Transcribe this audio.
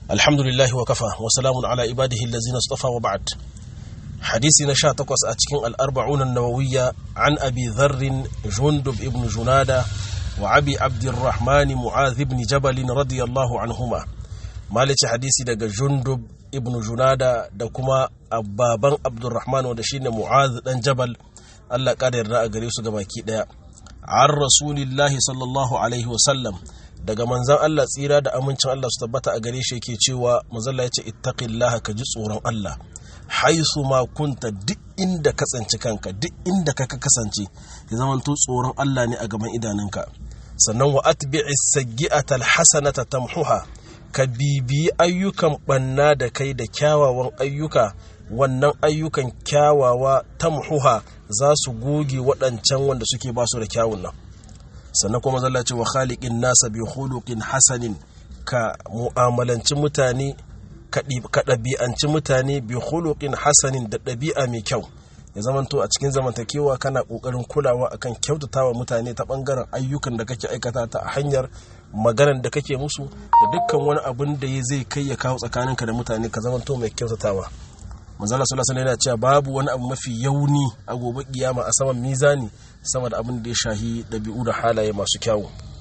alhamdulillahi wa kafa wa salamun ala ibadihi allazina istafa wa ba'd hadisi na sha takwas a cikin al'arba'un nawawiyya an abi dharrin jundub ibn junada wa abi abdurrahman mu'adh ibn jabal radiyallahu anhuma malici hadisi daga jundub ibn junada da kuma baban abdurrahman wanda shine mu'adh dan jabal Allah kada yarda a gare su gabaki daya an rasulillahi sallallahu alaihi wasallam daga manzan Allah tsira da amincin Allah su tabbata a gare shi yake cewa mazalla ya ce ittaqillaha ka ji tsoron Allah haisu ma kunta duk inda ka tsanci kanka duk inda ka kasance ya zamanto tsoron Allah ne a gaban idanunka sannan wa atbi'i sayyi'ata alhasanata tamhuha ka bibiyi ayyukan banna da kai da kyawawan ayyuka wannan ayyukan kyawawa tamhuha za su goge waɗancan wanda suke ba su da kyawun nan sannan kuma zalla ce wa khaliqin nasa bi khuluqin hasanin ka mu'amalanci mutane ka ɗabi'anci mutane bi khuluqin hasanin da ɗabi'a mai kyau ya zamanto a cikin zamantakewa kana ƙoƙarin kulawa akan kyautatawa mutane ta ɓangaren ayyukan da kake aikata ta hanyar maganar da kake musu da dukkan wani abin da ya zai kai ya kawo tsakaninka da mutane ka zamanto mai kyautatawa manzala sallallahu alaihi yana cewa babu wani abu mafi yauni a gobe kiyama a saman mizani sama da abin da ya shahi ɗabi'u da halaye masu kyawu